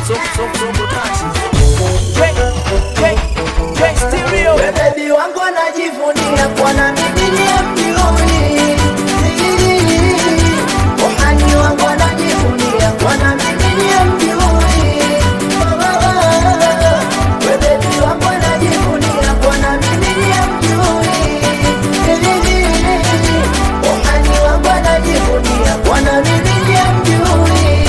Bebi wangu anajivunia kuwa na mimi ni mjuni. Uhani wangu anajivunia kuwa na mimi ni mjuni. Bebi wangu anajivunia kuwa na mimi ni mjuni. Uhani wangu anajivunia kuwa na mimi ni mjuni.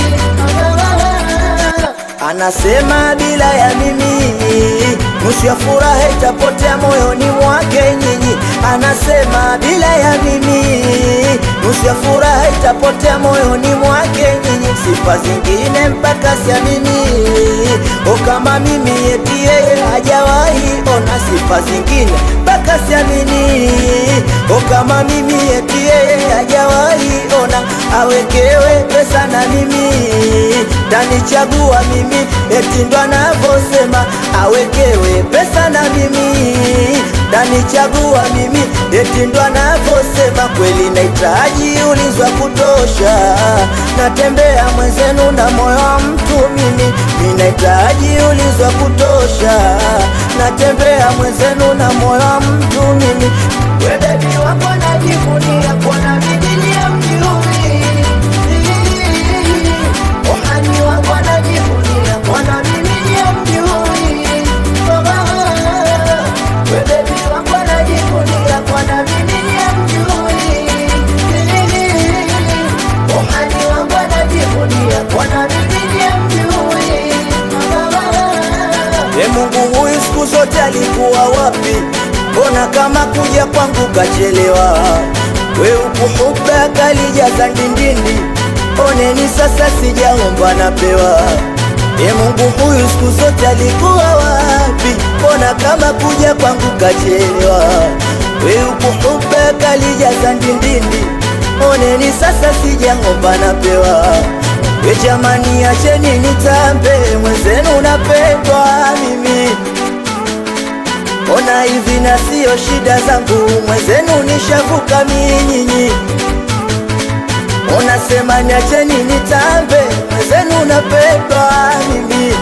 Anasema bila ya mimi nusu ya furaha itapotea moyoni mwake nyinyi. Anasema bila ya mimi nusu ya furaha itapotea moyoni mwake nyinyi. Sifa zingine mpaka siamini, o kama mimi eti yeye hajawahi ona. Sifa zingine mpaka siamini, o kama mimi eti yeye hajawahi ona. Awekewe pesa na mimi tanichagua mimi, eti ndo anavyosema. Awekewe pesa na mimi tanichagua mimi, eti ndo anavyosema. Kweli nahitaji ulinzi wa kutosha, natembea mwenzenu na moyo wa mtu mimi. Mimi nahitaji ulinzi wa kutosha, natembea mwenzenu na moyo wa mtu mimi. We bebi wako najivunia kuona mimi ni mjuni Uhani wangu anajivunia kuona mimi ni mjuni. We bebi wangu anajivunia kuona mimi ni mjuni. Uhani wangu anajivunia kuona mimi ni mjuni. E Mungu, huyu siku zote alikuwa wapi? Mbona kama kuja kwangu kachelewa? We ukuhuba kalijaza ndindindi, oneni sasa sijaomba napewa. E Mungu, huyu siku zote alikuwa wapi? Mbona kama kuja kwangu kachelewa? We ukuhuba kalijaza ndindindi, oneni sasa sijaomba napewa. We jamani, acheni nitambe, mwenzenu napendwa mimi Ona hivi na sio shida zangu, mwenzenu nishavuka minyinyi. Ona sema niacheni nitambe, mwenzenu napendwa mimi.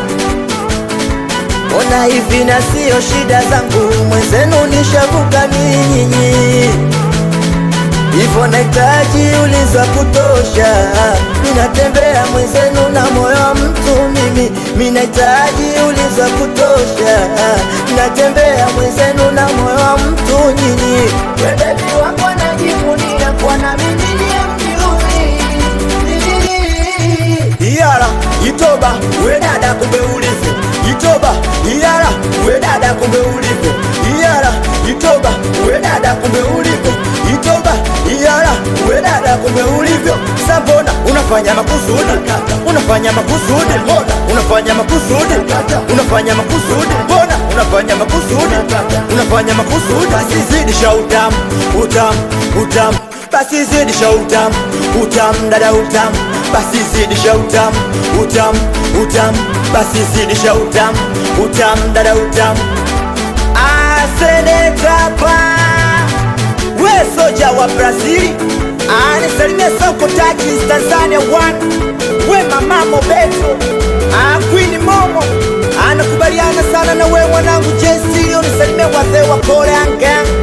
Ona hivi na sio shida zangu, mwenzenu nishavuka minyinyi. Hivyo nahitaji ulinzi wa kutosha, ninatembea mwenzenu na moyo wa mtu mimi. Mimi nahitaji ulinzi wa kutosha, ninatembea mwenzenu na moyo wa mtu nyinyi. We bebi wangu anajivunia kuwa na mimi ni mjuni. Iyara itoba we dada, kumbe ulivyo itoba. Iyara we dada, kumbe ulivyo Iyara itoba we dada, kumbe ulivyo itoba. Iyara we dada, kumbe ulivyo Sambona unafanya makusudi, unafanya makusudi, mbona unafanya makusudi, unafanya makusudi, mbona unafanya makusudi, unafanya makusudi. Basi zidisha utamu, utamu, utamu, basi zidisha utamu, utamu, dada utamu, basi zidisha utamu, utamu, utamu, basi zidisha utamu, utamu, dada utamu. Asenetapa we soja wa Brazili anisalimia soko Takis Tanzania one we mama Mobeto ah, Queen Momo anakubaliana sana na we mwanangu Jesi unisalimia wazee wa Korean Gang